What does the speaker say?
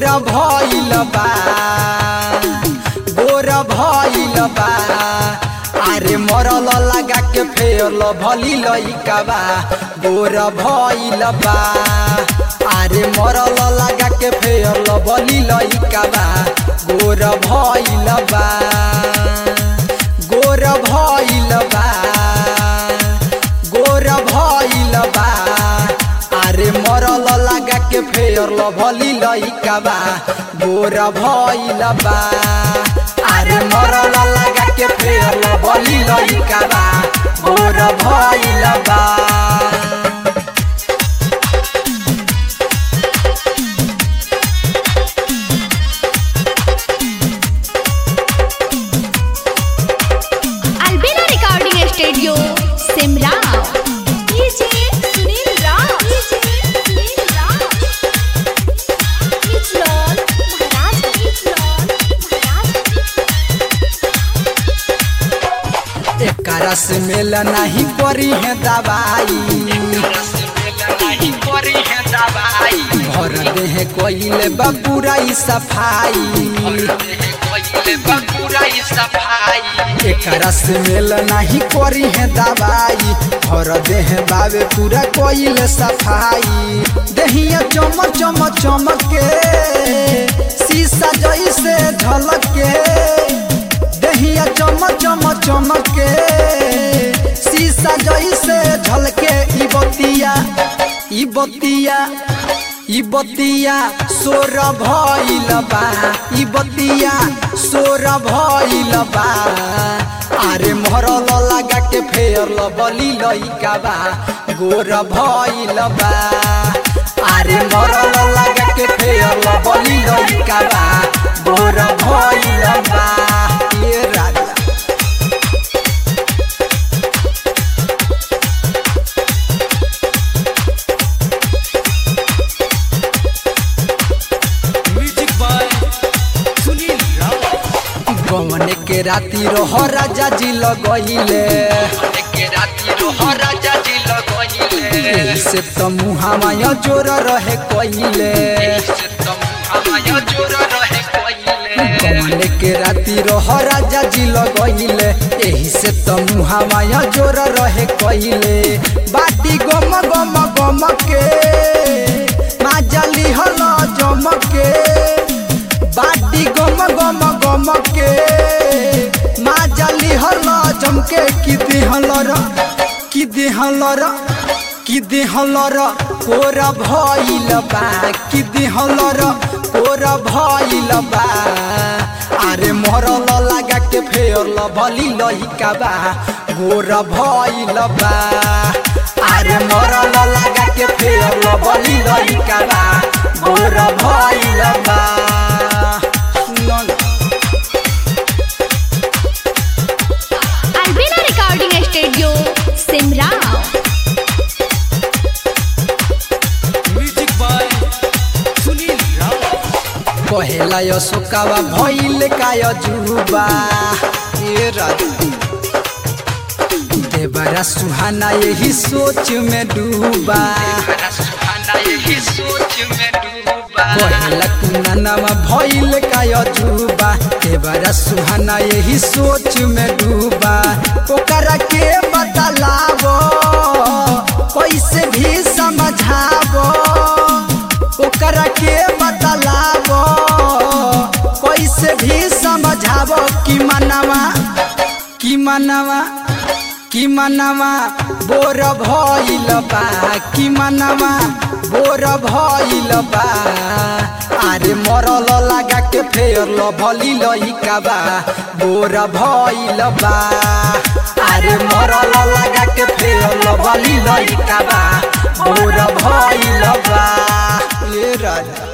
गोर भइल बा गोर भइल बा अरे मरल लगा के फेल भली लइका बा गोर भइल बा अरे मरल लगा के फेल भली लइका बा गोर भइल बा गोर भइल बा गोर भइल बा अरे मरल लगा के फेर भली लइका बा गोर भइल बा अरे मरल लगा के फेर भली लइका बा गोर भइल बा Albina Recording Studio, Simra. DJ Sunil Rao. DJ Sunil Rao. Kichlon, Maharashtra. Kichlon, Maharashtra. एकरा से मेल नहीं करी है दवाई भर देह कोइले बपुरा सफाई एकरा से मेल नहीं करी है दवाई भर देह बावे पूरा कोइले सफाई दहिया चमक चमक चमक के शीशा जैसे झलक के दहिया चमक चमक चमक के शीशा जैसे झलके ई बतिया ई बतिया ई बतिया सोर भइल बा ई बतिया सोर भइल बा अरे मरल लगा के फेर बली लइका बा गोर भइल बा अरे मरल लगा के फेर बली लइका बा गोर भइल बा ये राजा म्यूजिक बाय सुनील राव गमन के राती रह राजा जी लगइले एही से त मुहामाया जोर रहे कइले गमन के राती रह राजा जी लगइले एही से त मुहामाया जोर रहे कइले बाटी गम गम गम के माजली हल जमके बाटी गम गम गम के माजली हल जमके कि दिहल र कि दिहल र कि दिहल र कोर भइल बा कि दिहल र कोर भइल बा अरे मरल लगा के फेर भली लहिका बा गोर भइल बा अरे मरल लगा के फेर भली लहिका बा गोर भइल बा सुन Albina Recording Studio, Simra. Music by Sunil Rao कहेला अशोकावा भइल काय जुबा ए राजा देवरा सुहाना यही सोच में डूबा कहेला कुनानामा भइल काय जुबा देवरा सुहाना यही सोच में डूबा ओकरा के बतलावो कैसे भी समझावो ओकरा के बतलावो कैसे भी समझावो कि मनवा कि मनवा कि मनवा बोर भइल बा कि मनवा बोर भइल बा अरे मरल लगा के फेर भली लइका बा बोर भइल बा अरे मरल लगा के फेर भली लइका बा बोर भइल बा ए राजा